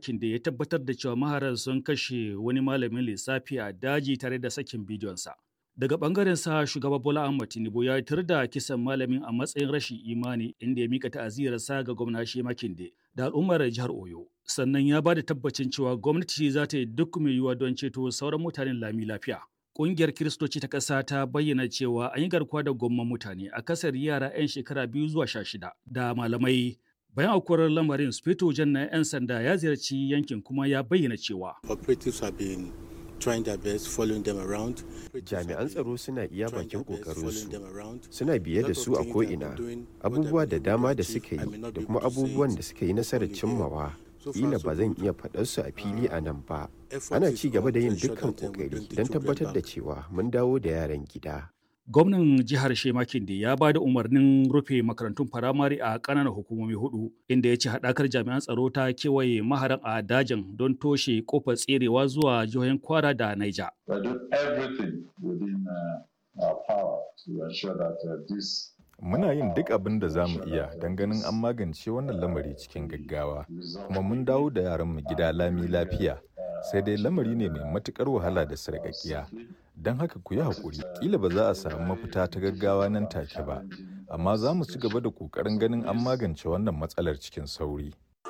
Makinde ya tabbatar da cewa maharan sun kashe wani malamin lissafi a daji tare da sakin bidiyonsa. Daga bangaren sa shugaba Bola Ahmed Tinubu ya tar da kisan malamin a matsayin rashin imani inda ya mika ta'aziyarsa ga gwamna Makinde da al'ummar jihar Oyo. Sannan ya ba da tabbacin cewa gwamnati za ta yi duk mai yiwuwa don ceto sauran mutanen lami lafiya. Ƙungiyar Kiristoci ta ƙasa ta bayyana cewa an yi garkuwa da gomman mutane a kasar yara 'yan shekara biyu zuwa sha shida da malamai. Bayan aukuwar lamarin, Sufeto Jan na 'yan sanda ya ziyarci yankin kuma ya bayyana cewa. Operatives have been trying their best following them around. Jami'an tsaro suna iya bakin ƙoƙarinsu, suna biye da su a ko'ina, abubuwa da dama da suka yi da kuma abubuwan da suka yi nasarar cimmawa. Kila ba zan iya faɗarsu a fili a nan ba. Ana ci gaba da yin dukkan ƙoƙari don tabbatar da cewa mun dawo da yaran gida. Gwamnan jihar Shemakinde ya ba da umarnin rufe makarantun firamare a ƙananan hukumomi hudu, inda ya ce haɗakar jami'an tsaro ta kewaye maharan a dajin don toshe kofar tserewa zuwa jihohin Kwara da Naija. Muna yin duk abin da za mu iya don ganin an magance wannan lamari cikin gaggawa, kuma mun dawo da yaranmu gida lami lafiya. sai dai lamari ne mai matukar wahala da sarƙaƙiya don haka ku yi haƙuri ƙila ba za a samu mafita ta gaggawa nan take ba amma za mu ci gaba da ƙoƙarin ganin an magance wannan matsalar cikin sauri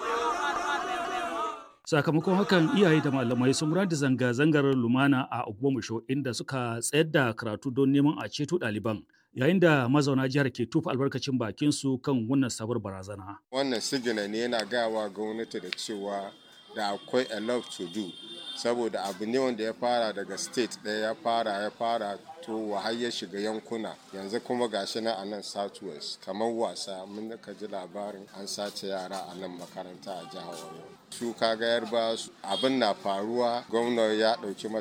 sakamakon hakan iyaye da malamai sun gudanar da zanga-zangar lumana a ogbomusho inda suka tsayar da karatu don neman a ceto ɗaliban yayin da mazauna jihar ke tufa albarkacin bakin su kan wannan sabar barazana wannan sigina ne yana gawa gwamnati da cewa da akwai a lot to do saboda abu ne wanda ya fara daga state ɗaya ya fara ya fara to har ya shiga yankuna yanzu kuma gashi na a nan southwest kamar wasa mun ka ji labarin an sace yara a nan makaranta a jihar oyo su kaga yarba abin na faruwa gwamna ya ɗauki